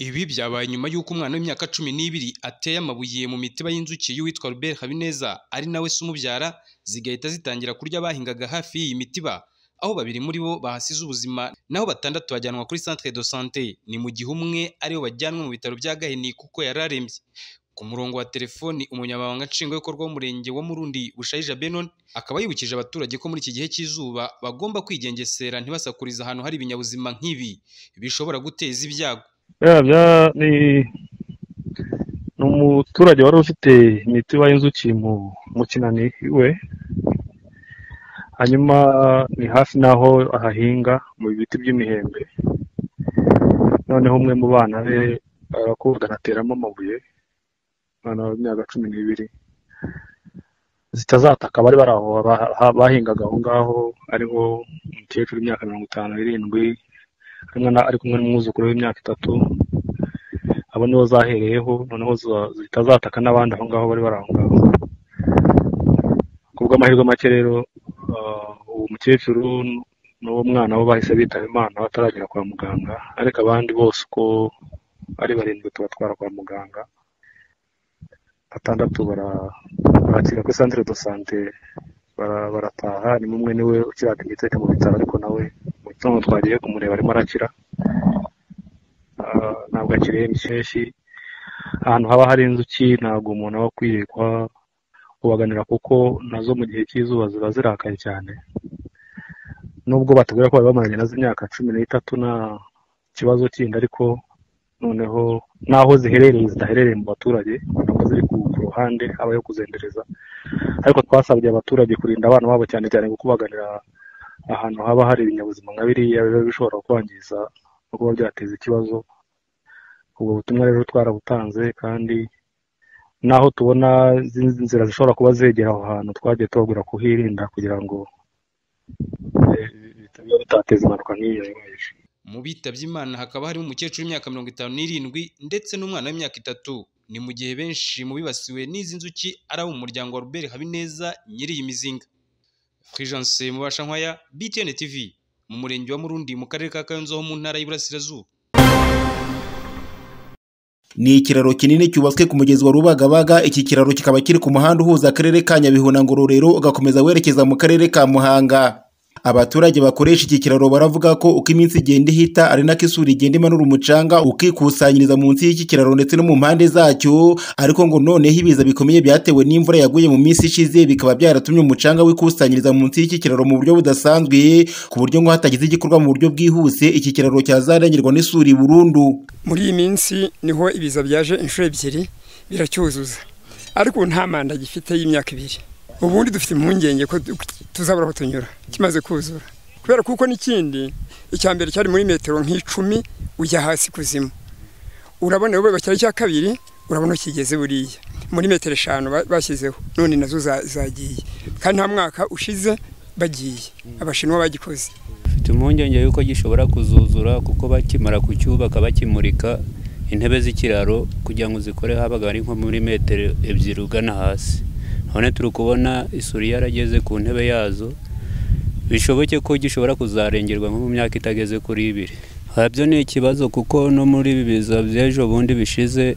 Ibi byabaye nyuma y'uko umwana w'imyaka cumi n'ibiri ateye amabuye mu mitiba y'inzuki y'uwitwa Robert Habineza ari nawe se umubyara zigahita zitangira kurya bahingaga hafi y'iyi mitiba aho babiri muri bo bahasize ubuzima naho batandatu bajyanwa kuri centre de santé ni mu gihe umwe ariwe wajyanwe mu bitaro bya Gahini kuko yari arembye ku murongo wa telefoni umunyamabanga nshingwabikorwa w'umurenge wa Murundi Bushayija Benon akaba yibukije abaturage ko muri iki gihe cy'izuba bagomba kwigengesera ntibasakurize ahantu hari ibinyabuzima nk'ibi bishobora guteza ibyago bya bya- ni ni umuturage wari ufite imitiba y'inzuki mu mu kinani iwe hanyuma ni hafi n'aho ahahinga mu biti by'imihembe noneho umwe mu bana be arakubwa anateramo amabuye umwana w'imyaka cumi n'ibiri zitazataka bari bari aho ba- ha- bahingaga aho ngaho ariho umukecuru w'imyaka mirongo itanu n'irindwi hamwe na- ari kumwe n'umwuzukuru w'imyaka itatu abo nibo zahereyeho noneho za- zitazataka n'abandi aho ngaho bari bari aho ngaho ku bw'amahirwe make rero ah, uwo mukecuru n'uwo mwana bo bahise bitaba imana bataragera kwa muganga ariko abandi bose uko ari barindwi tubatwara kwa muganga batandatu bara- barakira kuri centre de sante barataha ni umwe niwe ukiragiteka mu bitaro ariko nawe mu gitondo twagiye kumureba arimo arakira Ah, ntabwo akireba insheshi ahantu haba hari inzuki ntabwo umuntu aba akwiriye kuba kubaganira kuko nazo mu gihe cy'izuba ziba zirakaye cyane nubwo batubwira ko bari bamaranye nazo imyaka cumi n'itatu nta kibazo kindi ariko noneho n'aho ziherereye zidaherereye mu baturage ntabwo ziri ku ku ruhande habayo kuzendereza ariko twasabye abaturage kurinda abana babo cyane cyane kukubaganira ahantu haba hari ibinyabuzima nka biriya biba bishobora kwangiza no kuba byateza ikibazo ubwo butumwa rero twarabutanze kandi naho tubona izindi nzira zishobora kuba zegera aho hantu twagiye tubabwira kuhirinda kugira ngo eh, bitaba bitateza impanuka nk'iyo yabayeje mu bitabye imana hakaba harimo umukecuru w'imyaka mirongo itanu n'irindwi ndetse n'umwana w'imyaka itatu ni mu gihe benshi mu bibasiwe n'izi nzuki ari abo mu muryango wa Robert Habineza nyiri iyi mizinga Fulgence Mubashankwaya BTN TV mu murenge wa Murundi mu karere ka Kayonza ho mu ntara y'Iburasirazuba Ni ikiraro kinini cyubatswe ku mugezi wa Rubagabaga, iki kiraro kikaba kiri ku muhanda uhuza akarere ka Nyabihu na Ngororero ugakomeza werekeza mu karere ka Muhanga. Abaturage bakoresha iki kiraro baravuga ko uko iminsi igenda ihita ari nako isuri igenda imanura umucanga ukikusanyiriza munsi y'iki kiraro ndetse no mu mpande zacyo, ariko ngo noneho ibiza bikomeye byatewe n'imvura yaguye mu minsi ishize bikaba byaratumye umucanga wikusanyiriza munsi y'iki kiraro mu buryo budasanzwe, ku buryo ngo hatagize igikorwa mu buryo bwihuse iki kiraro cyazarengerwa n'isuri burundu. muri iyi minsi niho ibiza byaje inshuro ebyiri biracyuzuza ariko ubu nta manda gifite y'imyaka ibiri ubundi dufite impungenge ko tu- tuzabura aho tunyura kimaze kuzura kubera kuko n'ikindi icya mbere cyari muri metero nk'icumi ujya hasi kuzimu urabona wowe bacyari icya kabiri urabona ukigeze buriya muri metero eshanu ba- bashyizeho none nazo za- zagiye kandi nta mwaka ushize bagiye abashinwa bagikoze mfite impungenge y'uko gishobora kuzuzura kuko bakimara kucyubaka bakimurika intebe z'ikiraro kugira ngo zikore habaga ari nko muri metero ebyiri ugana hasi none turi kubona isuri yarageze ku ntebe yazo bishoboke ko gishobora kuzarengerwa nko mu myaka itageze kuri ibiri habyo ni ikibazo kuko no muri ibi biza by'ejo bundi bishize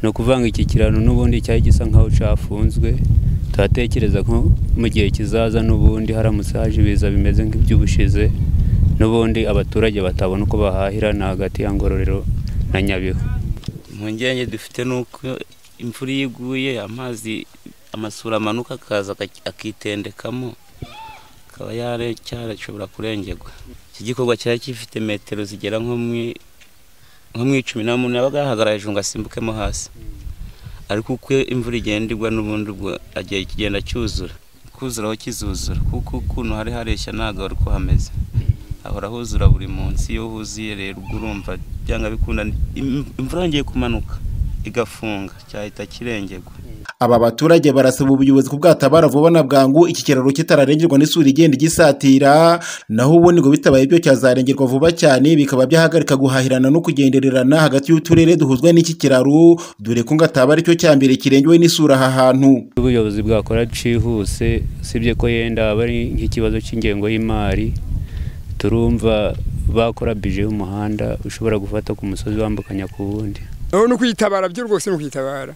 ni ukuvanga iki kiraro n'ubundi cyari gisa nk'aho cyafunzwe turatekereza ko mu gihe kizaza n'ubundi haramutse haje ibiza bimeze nk'iby'ubushize n'ubundi abaturage batabona uko bahahira ni hagati ya ngororero na nyabihu impungenge dufite ni uko imvura iyo iguye amazi amasura amanuka akaza akaki- akitendekamo akaba yare cyarashobora kurengerwa iki gikorwa cyari gifite metero zigera nko mu i- nko mu icumi nta muntu yabaga yahagarara hejuru ngo asimbukemo hasi ariko uko imvura igenda igwa n'ubundi ubwo agiye kigenda cyuzura kuzura aho kizuzura kuko ukuntu hari hareshya ntabwo ari uko hameze hahora huzura buri munsi iyo huzuye rero ubwo urumva byanga bikunda im- imvura yongeye kumanuka igafunga cyahita kirengerwa Aba baturage barasaba ubuyobozi ku bwatabara vuba na bwangu iki kiraro kitararengerwa n'isuri igenda igisatira, naho ubundi ngo bitabaye ibyo cyazarengerwa vuba cyane bikaba byahagarika guhahirana no kugendererana hagati y'uturere duhuzwa n'iki kiraro, dore ko ngo ataba aricyo cya mbere kirengewe n'isura aha hantu. ubuyobozi bwakora cihuse usibye ko yenda aba ari nk'ikibazo cy'ingengo y'imari turumva bakora bije y'umuhanda ushobora gufata ku musozi wambukanya ku wundi aho ni ukwitabara byo rwose ni ukwitabara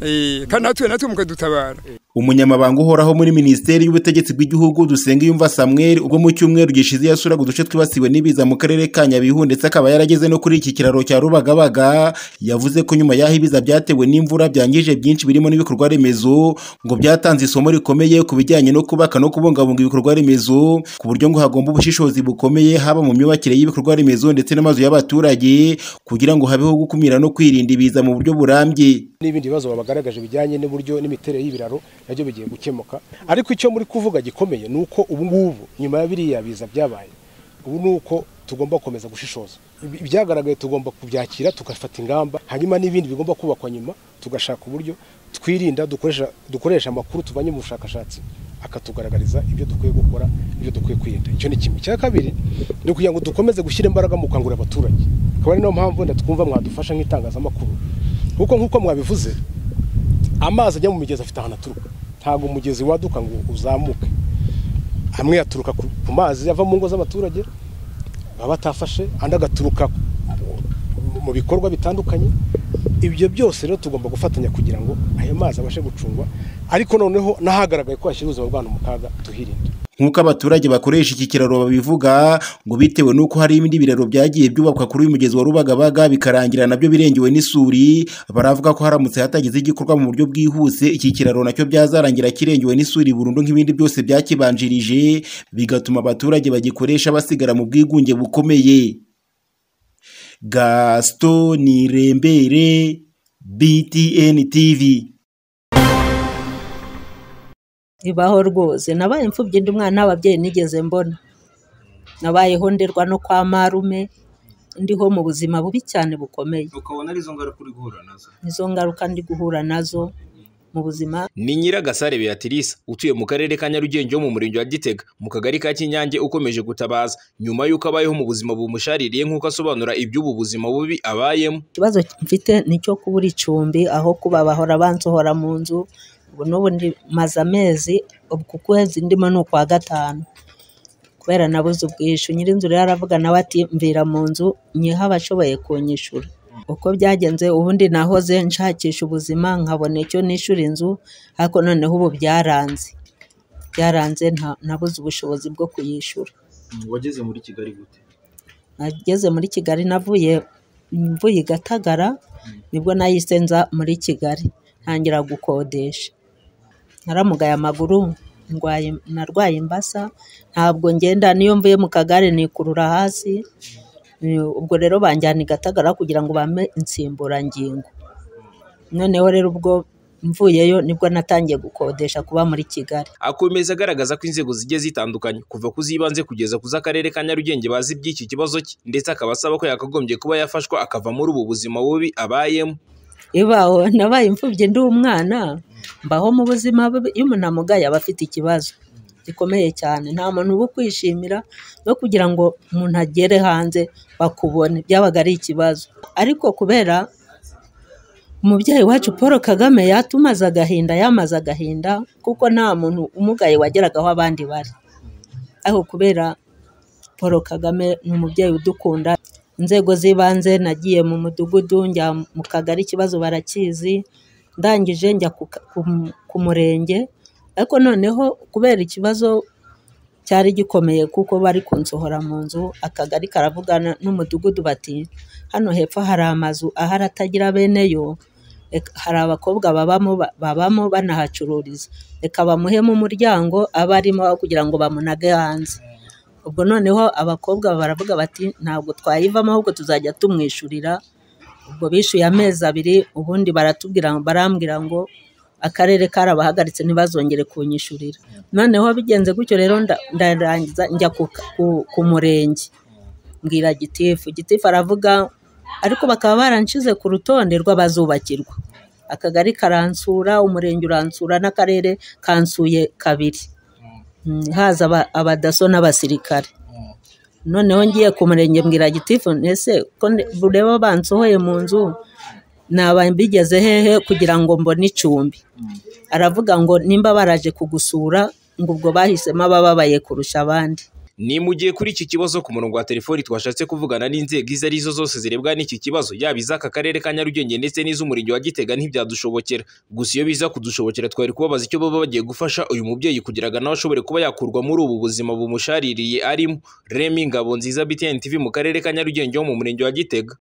Eh, kandi natwe natwe mukadutabara umunyamabanga uhoraho muri minisiteri y'ubutegetsi bw'igihugu dusengiyumva samweri ubwo mu cyumweru gishize yasuraga uduce twibasiwe n'ibiza mu karere ka nyabihu ndetse akaba yarageze no kuri iki kiraro cya rubagabaga yavuze ko nyuma y'aho ibiza byatewe n'imvura byangije byinshi birimo n'ibikorwa remezo ngo byatanze isomo rikomeye ku bijyanye no kubaka no kubungabunga ibikorwa remezo ku buryo ngo hagomba ubushishozi bukomeye haba mu myubakire y'ibikorwa remezo ndetse n'amazu y'abaturage kugira ngo habeho gukumira no kwirinda ibiza mu buryo burambye n'ibindi bibazo babagaragaje bijyanye n'uburyo n'imiterere y'ibiraro nabyo bigiye gukemuka ariko icyo muri kuvuga gikomeye ni uko ubu ngubu nyuma ya biriya biza byabaye ubu ni uko tugomba gukomeza gushishoza Ibi- ibyagaragaye tugomba kubyakira tugafata ingamba hanyuma n'ibindi bigomba kubakwa nyuma tugashaka uburyo twirinda dukoresha dukoresha amakuru tuvanye mu bushakashatsi akatugaragariza ibyo dukwiye gukora ibyo dukwiye kwirinda icyo ni kimwe icya kabiri ni ukugira ngo dukomeze gushyira imbaraga mu gukangurira abaturage akaba ari nayo mpamvu wenda twumva mwadufasha nk'itangazamakuru kuko nk'uko mwabivuze amazi ajya mu migezi afite ahantu aturuka ntabwo umugezi waduka ngo uzamuke amwe yaturuka ku ku mazi ava mu ngo z'abaturage baba batafashe andi agaturuka mu- mu bikorwa bitandukanye ibyo byose rero tugomba gufatanya kugira ngo ayo mazi abashe gucungwa ariko noneho n'ahagaragaye ko hashyira ubuzima bw'abantu mu kaga tuhirinde nk'uko abaturage bakoresha iki kiraro babivuga ngo bitewe n'uko hari ibindi biraro byagiye byubakwa kuri uyu mugezi wa rubagabaga bikarangira nabyo birengewe n'isuri baravuga ko haramutse hatagize igikorwa mu buryo bwihuse iki kiraro nacyo byazarangira kirengewe n'isuri burundu nk'ibindi byose byakibanjirije bigatuma abaturage bagikoresha basigara mu bwigunge bukomeye gaston rembere btn tv bibaho rwose nabaye imfubyi ndi umwana w'ababyeyi nigeze mbona nabayeho nderwa no kwa marume ndiho mu buzima bubi cyane bukomeye ukabona arizo ngaruka uri guhura nazo nizo ngaruka ndi guhura nazo mu buzima ni nyiragasare beatrice utuye mu karere ka nyarugenge wo mu murenge wa gitega mu kagari ka kinyange ukomeje gutabaza nyuma y'uko abayeho mu buzima bumushaririye nk'uko asobanura iby'ubu buzima bubi abayemo ikibazo mfite ni icyo kubura icumbi aho kuba bahora bansohora mu nzu ubu n'ubu ndi maze amezi uku kwezi ndimo ni ukwa gatanu kubera nabuze ubwishyu nyir'inzu rero aravuga nawe ati mvira mu nzu nyiha abashoboye kunyishura uko byagenze ubundi nahoze nshakisha ubuzima nkabona icyo nishura inzu ariko noneho ubu byaranze byaranze nta- nabuze ubushobozi bwo kuyishyura wageze muri kigali gute nageze muri kigali navuye mvuye i gatagara nibwo nahise nza muri kigali ntangira gukodesha naramugaye amaguru ndwaye narwaye imbasa ntabwo ngenda niyo mvuye mu kagare nikurura hasi Ni- ubwo rero banjyana i gatagara kugira ngo bampe insimburangingo noneho rero ubwo mvuyeyo nibwo natangiye gukodesha kuba muri kigali akomeza agaragaza ko inzego zigiye zitandukanye kuva ku z'ibanze kugeza ku z'akarere ka nyarugenge bazi iby'iki kibazo cye ndetse akaba asaba ko yakagombye kuba yafashwa akava muri ubu buzima bubi abayemo ibaho nabaye imfubyi ndi umwana mbaho mu buzima bubi iyo umuntu amugaye aba afite ikibazo gikomeye cyane nta muntu uba ukwishimira no kugira ngo umuntu agere hanze bakubone byabaga ari ikibazo ariko kubera umubyeyi wacu paul kagame yatumaze agahinda yamaze agahinda kuko nta muntu umugaye wageraga aho abandi bari ariko kubera paul kagame ni umubyeyi udukunda inzego z'ibanze nagiye mu mudugudu njya mu kagari ikibazo barakizi ndangije njya ku ka- ku mu- ku murenge ariko noneho kubera ikibazo cyari gikomeye kuko bari kunsohora mu nzu akagari karavugana n'umudugudu bati hano hepfo hari amazu ahari atagira bene yo reka- hari abakobwa babamo ba- babamo banahacururiza reka bamuhemo umuryango aba arimo aho kugira ngo bamunage hanze ubwo noneho abakobwa baravuga bati ntabwo twayivamo ahubwo tuzajya tumwishyurira ubwo bishyuye amezi abiri ubundi baratubwira barambwira ngo akarere karabahagaritse ntibazongere kunyishyurira noneho bigenze gutyo rero nda- ndarangiza njya ku, ku, ku murenge mbwira gitifu gitifu aravuga ariko bakaba baranshize ku rutonde rw'abazubakirwa akagari karansura umurenge uransura n'akarere kansuye kabiri Mm, haza aba- abadaso n'abasirikare noneho ngiye ku murenge mbwira gitifu ese ko ndi- bureba bansohoye mu nzu naba mbigeze hehe kugira ngo mbone icumbi aravuga ngo nimba baraje kugusura ngo ubwo bahisemo abababaye kurusha abandi ni mu gihe kuri iki kibazo ku murongo wa telefoni twashatse kuvugana n'inzego izo ari zo zose zirebwa n'iki kibazo yaba iz'aka karere ka nyarugenge ndetse n'iz'umurenge wa gitega ntibyadushobokera gusa iyo biza kudushobokera twari kubabaza icyo baba bagiye gufasha uyu mubyeyi kugira ngo nawe ashobore kuba yakurwa muri ubu buzima bumushaririye arimo remi ngabo nziza btn tv mu karere ka nyarugenge ho mu murenge wa gitega